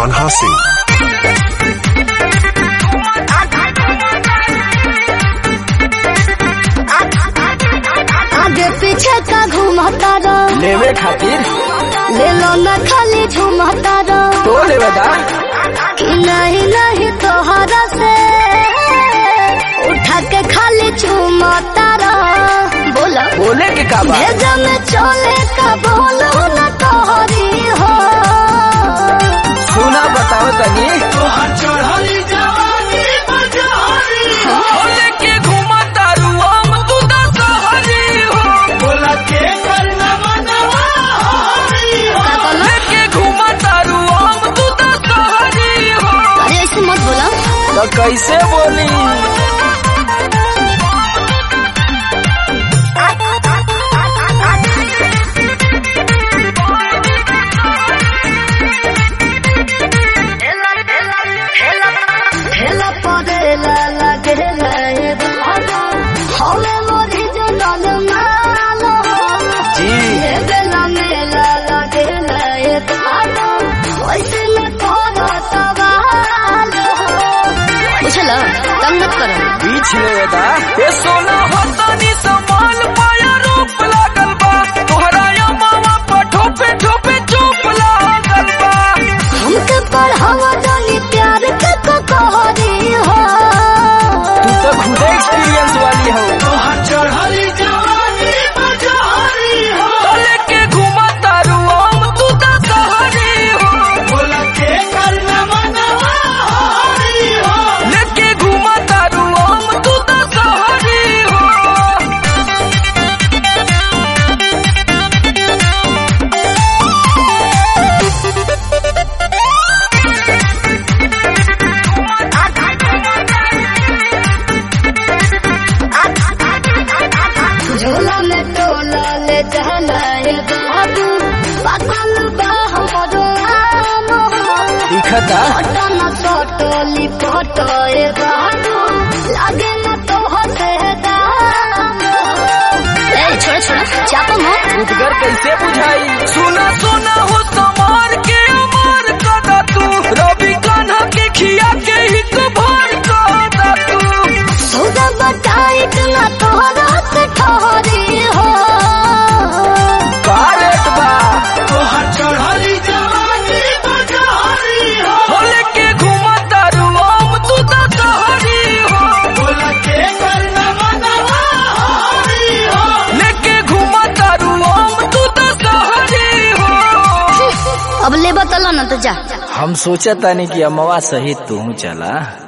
Kanha Singh. आगे पीछे का घुमाता रहो लेवे खातिर ले लो न खाली झुमाता रहो तो लेवे दा कि नहीं नहीं तोहरा से उठा के खाली झुमाता रहो बोला बोले के का बा भेजा में चले का बोलो न तोहरी हो सुना बताओ तनी बोले के घुमा तारू हम तू दा सहरी हो का बोला के घुमा तारू हम तू दा सहरी हो अरे ऐसे मत बोला तो कैसे बोली हेला परेला लगेला ये बाबा हमें मोरी जनल मालो जी ये बेला मेला लगेला ये बाबा वैसे न कोनो सवाल बुझला तंग मत करो बीच लेवे दा ए सोना हतानी संभाल पाया रूप लागल बा तोहरा या मामा पर ठोपे ठोपे चुप लागल बा हमके पढ़ावा जानी प्यार के को कहरी हो तू तो खुद एक्सपीरियंस वाली हो तले के घुमा तारू हम तू दा सहरी हो लेके घुमा तारू हम तू दा सहरी हो झोला में टोला ले जाना ये बाबू पागल बा हमरो आम दिखता पटन सटोली पटो ये बाबू लागे न तो हसे दाम ए छोड़ छोड़ चापो मत उदगर कैसे बुझाई सुना सुना हो समार के अमार कदा तू रवि कान्हा के खिया के हिक भर कदा तू सौदा बताई ना तोहरा से ठहरी हो कारेट बा हो लेके घुमा तारू हम तू दा सहरी हो लेके घुमा तारू हम तू दा सहरी हो अब ले बतला ना तो जा हम सोचा तानी कि अमवा सहित तू चला